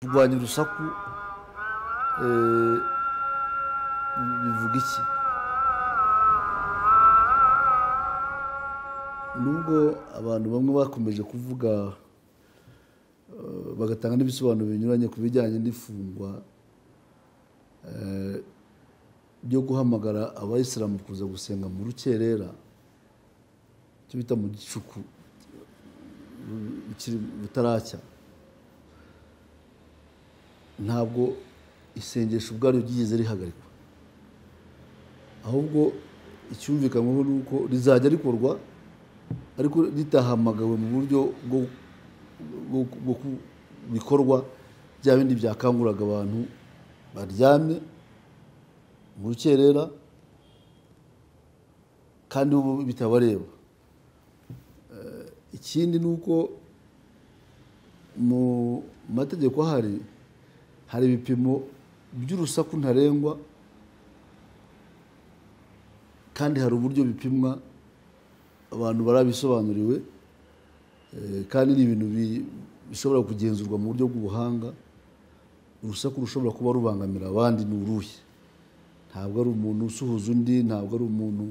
kurwanya urusaku bivuga iki nubwo abantu bamwe bakomeje kuvuga bagatanga n'ibisobanuro binyuranye ku bijyanye n'ifungwa byo guhamagara abayisilamu kuza gusenga mu rukerera icyo bita mu gicuku butaracya ntabwo isengesho ubwaryo ryigeze rihagarikwa ahubwo icyumvikanweho ni uko rizajya rikorwa ariko ritahamagawe mu buryo bwo bikorwa bya bindi byakanguraga abantu baryamye mu rukerera kandi bitabareba ikindi ni uko mu mategeko ahari hari ibipimo by'urusaku ntarengwa kandi hari uburyo bipimwa abantu barabisobanuriwe kandi ni ibintu bishobora kugenzurwa mu buryo bw'ubuhanga urusaku rushobora kuba rubangamira abandi ni uruhe ntabwo ari umuntu usuhuza undi ntabwo ari umuntu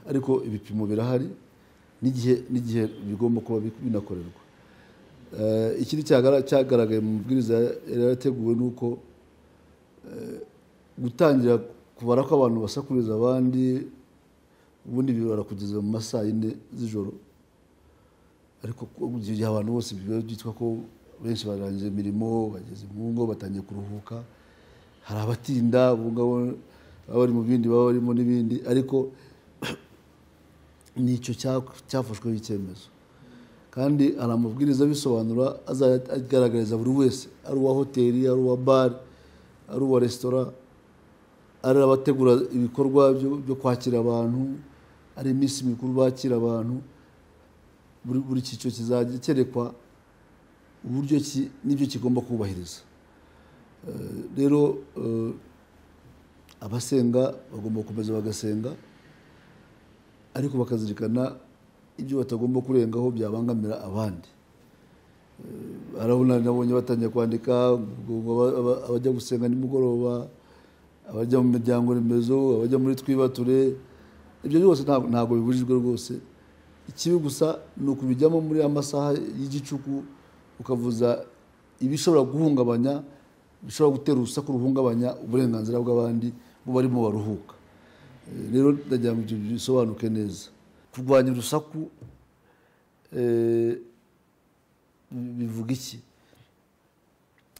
ariko ibipimo birahari n'igihe bigomba kuba binakorerwa ikindi cyagaragaye mu mabwiriza yari yarateguwe ni uko gutangira kubara ko abantu basakuriza abandi ubundi bibara kugeza mu masaa yine z'ijoro ariko gihe abantu bose biba byitwa ko benshi barangije imirimo bageze mu ngo batangiye kuruhuka hari abatinda ubungabo baba bari mu bindi baba barimo n'ibindi ariko nicyo cyafashweho icyemezo kandi hari amabwiriza abisobanura agaragariza buri wese ari uwa hoteli ari uwa bare ari uwa resitora ari abategura ibikorwa byo kwakira abantu ari iminsi mikuru bakira abantu buri cyiciro kizajya cyerekwa uburyo n'ibyo kigomba kubahiriza rero abasenga bagomba gukomeza bagasenga ariko bakazirikana ibyo batagomba kurengaho byabangamira abandi barabona nabonye batangiye kwandika abajya gusenga nimugoroba abajya mu miryango remezo abajya muri twibature ibyo byose ntabwo bibujijwe rwose ikibi gusa ni ukubijyamo muri amasaha y'igicuku ukavuza ibishobora guhungabanya bishobora gutera urusaku ruhungabanya uburenganzira bw'abandi bo barimo baruhuka rero ndagira ngo ibyo bisobanuke neza kurwanya urusaku bivuga iki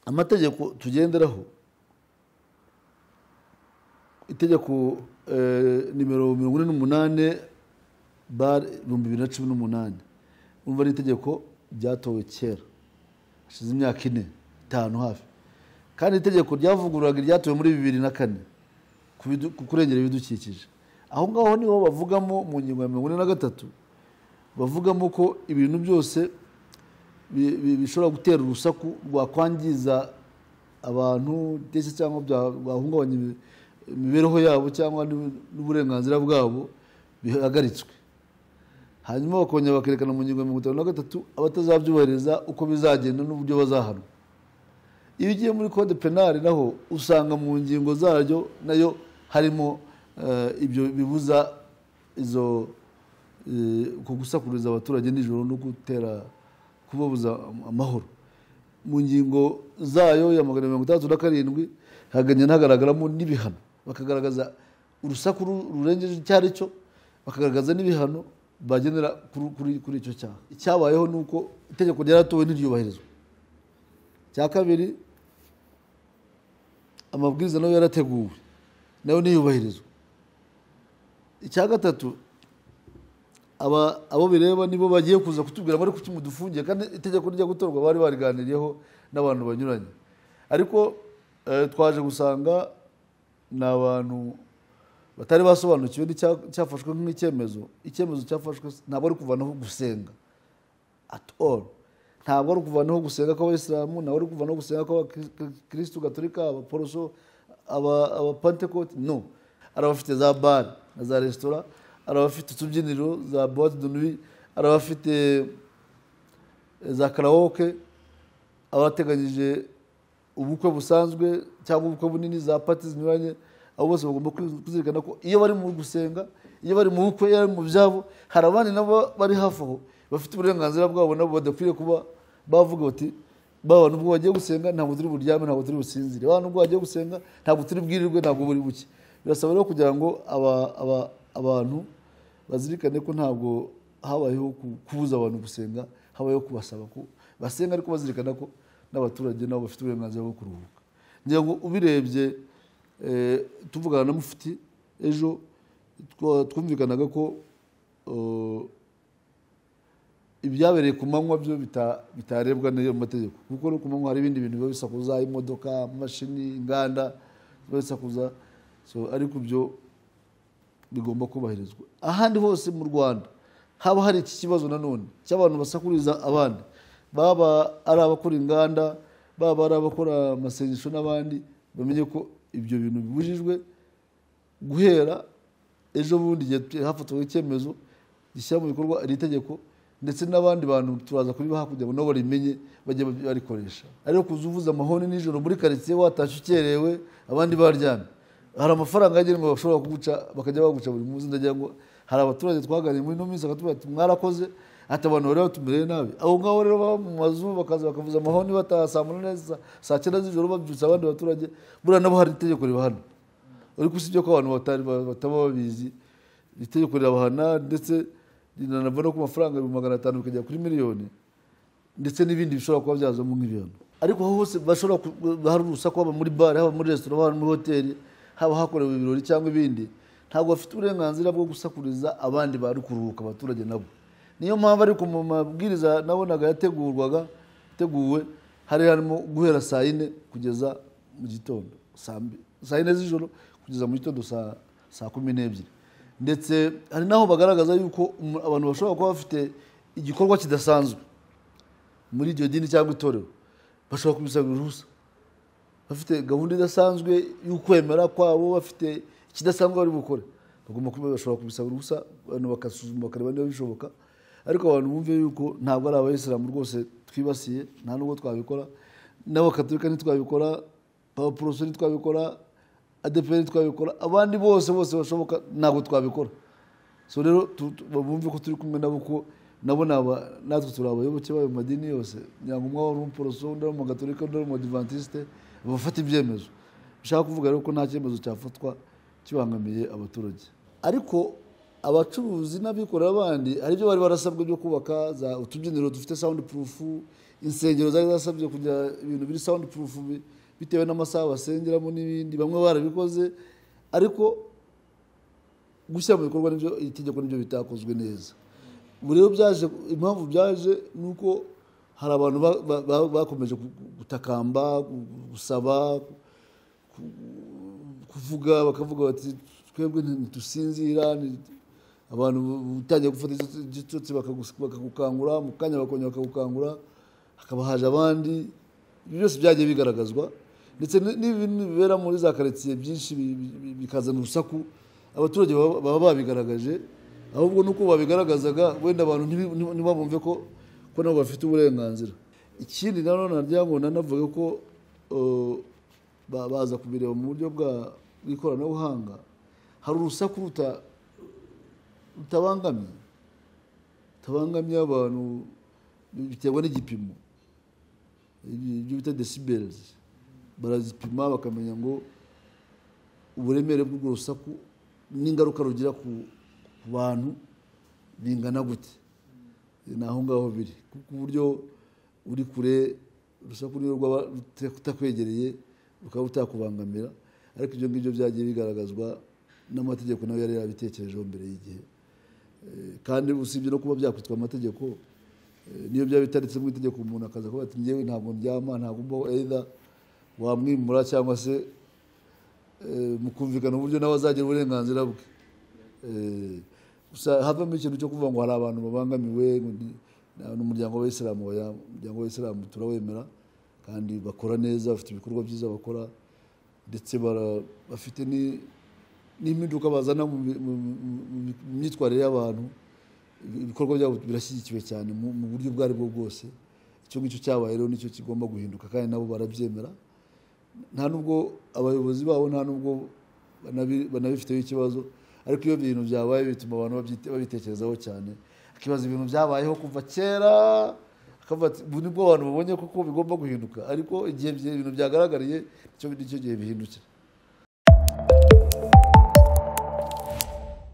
amategeko tugenderaho itegeko nimero mirongo ine n'umunani bare ibihumbi bibiri na cumi n'umunani urumva ni itegeko ryatowe kera hashize imyaka ine itanu hafi kandi itegeko ryavugururaga iryatowe muri bibiri na kane ku kurengera ibidukikije aho ngaho niho bavugamo mu ngingo ya mirongo ine na gatatu bavugamo ko ibintu byose bishobora gutera urusaku rwakwangiza abantu ndetse cyangwa byahungabanya imibereho yabo cyangwa n'uburenganzira bwabo bihagaritswe hanyuma bakongera bakerekana mu ngingo ya mirongo itanu na gatatu abatazabyubahiriza uko bizagenda n'uburyo bazahanwa iyo ugiye muri kode penali naho usanga mu ngingo zaryo nayo harimo ibyo bibuza izo gusakuriza abaturage nijoro no gutera kubabuza amahoro mu ngingo zayo ya magana mirongo itandatu na karindwi hagenda hagaragaramo n'ibihano bakagaragaza urusaku rurengeje icyo ari cyo bakagaragaza n'ibihano bagendera kuri icyo cyaha icyabayeho ni uko itegeko ryaratowe ntiryubahirizwa cya kabiri amabwiriza nayo yarateguwe nayo niyubahirizwa icya gatatu abo bireba nibo bagiye kuza kutubwira bari kuki dufungiye kandi itegeko rijya gutorwa bari bariganiriyeho n'abantu banyuranye ariko twaje gusanga ni abantu batari basobanukiwe n'icyafashwe nk'icyemezo icyemezo cyafashwe ntabwo ari kuvanaho gusenga ati all ntabwo ari kuvanaho gusenga kw'abayisilamu ntabwo ari kuvanaho gusenga kw'abakirisitu gatolika abaporoso abapantekote no hari abafite za bare na za resitora hari abafite utubyiniro za buwate donuwi hari abafite za karawoke abateganyije ubukwe busanzwe cyangwa ubukwe bunini za pati zinyuranye abo bose bagomba kuzirikana ko iyo bari mu gusenga iyo bari mu bukwe iyo bari mu byabo hari abandi nabo bari hafi aho bafite uburenganzira bwabo nabo badakwiriye kuba bavuga bati baba nubwo wagiye gusenga ntabwo turi buryame ntabwo turi businzire baba nubwo wagiye gusenga ntabwo turi bwirirwe ntabwo buri buke birasaba rero kugira ngo aba- aba- abantu bazirikane ko ntabwo habayeho ku- kubuza abantu gusenga habayeho kubasaba ko basenga ariko bazirikana ko n'abaturage nabo bafite uburenganzira bwo kuruhuka ngira ngo ubirebye eh, tuvugana na mufiti ejo twa- twumvikanaga ko eh, ibyabereye ku manywa byo bita- bitarebwa n'ayo mategeko kuko no ku manywa hari ibindi bintu biba bisakuza imodoka amamashini inganda biba bisakuza so ariko ibyo bigomba kubahirizwa ahandi hose mu rwanda haba hari iki kibazo nanone cy'abantu basakuriza abandi baba ari abakora inganda baba ari abakora amasengesho n'abandi bamenye ko ibyo bintu bibujijwe guhera ejo bundi igihe hafatwaga icyemezo gishyira mu bikorwa iri tegeko ndetse n'abandi bantu turaza kuribaha kugira ngo nabo barimenye bajye barikoresha ariko kuza uvuza amahoni nijoro muri karitsiye watashye ukerewe abandi baryamye hari amafaranga yagenwe bashobora kuguca bakajya baguca buri munsi ndagira ngo hari abaturage twaganiriye muri ino minsi bakatubwira ati mwarakoze ati abantu bari batumereye nabi abo ngabo rero baba mu mazu bakaza bakavuza amahoni bataha saa munani saa- saa cyenda z'ijoro babyutsa abandi baturage buriya nabo hari itegeko ribahana ariko usibye ko abantu batari bataba babizi itegeko rirabahana ndetse rinanava no ku mafaranga ibihumbi magana atanu bikagera kuri miliyoni ndetse n'ibindi bishobora kuba byazamo nk'ibintu ariko aho hose bashobora ku- hari urusaku haba muri bare haba muri resitora haba muri hoteli haba hakorewe ibirori cyangwa ibindi ntabwo bafite uburenganzira bwo gusakuriza abandi bari kuruhuka abaturage nabo niyo mpamvu ariko mu mabwiriza nabonaga yategurwaga yateguwe hari harimo guhera saa yine kugeza mu gitondo saa mbi- saa yine z'ijoro kugeza mu gitondo saa saa kumi n'ebyiri ndetse hari n'aho bagaragaza yuko umu- abantu bashobora kuba bafite igikorwa kidasanzwe muri iryo dini cyangwa itorero bashobora kubisabira uruhusa bafite gahunda idasanzwe y'ukwemera kwabo bafite ikidasanzwe bari bukore bagomba kuba bashobora kubisaba uruhusa abantu bakasuzuma bakareba niba bishoboka ariko abantu bumve yuko ntabwo ari abayisilamu rwose twibasiye nta nubwo twabikora n'abakatolika ntitwabikora abaporoso ntitwabikora adeperi ntitwabikora abandi bose bose bashoboka ntabwo twabikora so rero tu- tu- bumve ko turi kumwe nabo ko nabo ni aba- natwe turi abayoboke bayo mu madini yose kugira ngo umwe wari umuporoso undi ari umugatorika undi ari umudivantiste bafata ibyemezo bishaka kuvuga rero ko nta cyemezo cyafatwa kibangamiye abaturage ariko abacuruzi n'abikorera abandi hari ibyo bari barasabwe byo kubaka za utubyiniro dufite sound proof insengero zari zasabye kugira ibintu biri sound proof bi- bitewe n'amasaha basengeramo n'ibindi bamwe barabikoze ariko gushyira mu bikorwa nibyo iri tegeko nibyo bitakozwe neza ubu rero byaje impamvu byaje ni uko hari abantu ba- ba- ba- bakomeje gu- gu- gutakamba gu- gu- gusaba ku- kuvuga bakavuga bati twebwe ntidusinzira abantu utangiye gufata igitotsi- igitotsi bakagus- bakagukangura mu kanya bakongera bakagukangura hakaba haje abandi ibyo byose byagiye bigaragazwa ndetse n- n'ibintu bibera muri za karitsiye byinshi bi- bi- bi- bikazana urusaku abaturage baba baba babigaragaje ahubwo nuko babigaragazaga wenda abantu ntibi- ntiba- ntibabumve ko ko nabo bafite uburenganzira ikindi nanone nagira ngo nanavuge ko eh, ba- baza kubireba mu buryo bwa- bw'ikoranabuhanga hari urusaku ruta- rutabangamiye rutabangamiye abantu biterwa n'igipimo ibi- ibyo bita decibels barazipima bakamenya ngo uburemere bw'urwo rusaku n'ingaruka rugira ku ku bantu bingana gute ni aho ngaho biri kuko uburyo uri kure urusaku niyo rwaba rute- rutakwegereye rukaba rutakubangamira ariko ibyo ngibyo byagiye bigaragazwa n'amategeko nawe yari yarabitekerejeho mbere y'igihe Eh, kandi usibye no kuba byakwitwa amategeko eh, niyo byaba bitaretse mu itegeko umuntu akaza kuba ati ngewe ntabwo ndyama ntabwo mbaho either wamwimura cyangwa se eh, mukumvikana uburyo nawe azagira uburenganzira bwe Eh, gusa havamo ikintu cyo kuvuga ngo hari abantu babangamiwe ngo ni ni umuryango w'abayisilamu oya, umuryango w'abayisilamu turawemera kandi bakora neza bafite ibikorwa byiza bakora ndetse bara- bafite ni- n'impinduka bazana mu mi- mu- mu- mu- mu myitwarire y'abantu Ibi- ibikorwa byabo birashyigikiwe cyane mu mu buryo ubwo ari bwo bwose icyo ngicyo cyabaye rero nicyo kigomba guhinduka kandi nabo barabyemera nta nubwo abayobozi babo nta nubwo banabi- banabifiteho ikibazo ariko iyo ibintu byabaye bituma abantu babyite- babitekerezaho cyane akibaza ibintu byabayeho kuva kera akavuga ati ubu nibwo abantu babonye koko bigomba guhinduka ariko igihe ibyo bintu byagaragariye nicyo nicyo gihe bihindukira